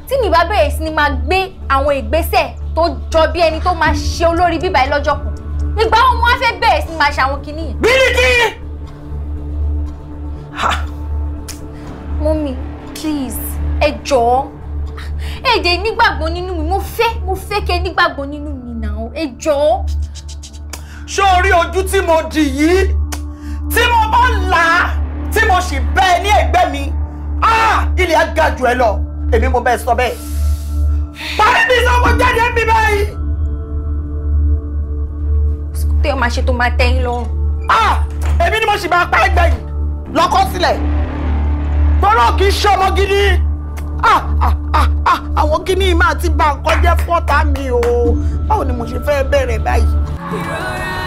tí mi bá bẹ̀rẹ̀ sí ni máa gbé àwọn ìgbésẹ̀ tó jọ bí ẹni tó máa ṣe olórí bíbá yìí lọ́jọ́ kan ìgbà wo mo wá fẹ́ bẹ̀rẹ̀ sí ni máa ṣe àwọn kinní yẹn. bíríkì. mọ́mí please ẹ jọ̀ọ́ ẹ jẹ́ nígbàgbọ́ nínú mi mo fẹ́ mo fẹ́ kẹ́ nígbàgbọ́ nínú mi náà ẹ jọ̀ọ́. ṣé o rí ojú tí mo dì yìí tí mo bá là á tí mo sì bẹ́ ẹ ní ẹ̀gbẹ́ mi ah, ilé á ga jù ẹ lọ èmi mo bẹ́ẹ̀ sọ bẹ́ẹ̀ parí mi sọ mo jáde ń bí báyìí. tẹ́ ọ máa ṣe tó máa tẹ́ yín lọ́rùn. Ah, èmi ni mo sì máa pa ẹgbẹ́ yìí lọ́kọ́ sílẹ̀ gbọ́dọ̀ kì í ṣe ọmọ gidi Ah, ah, ah, ah, àwọn kíní máa ti bà nǹkan jẹ́ fọ́tà mi o báwo ni mo ṣe fẹ́ bẹ̀rẹ̀ báyìí. ìrora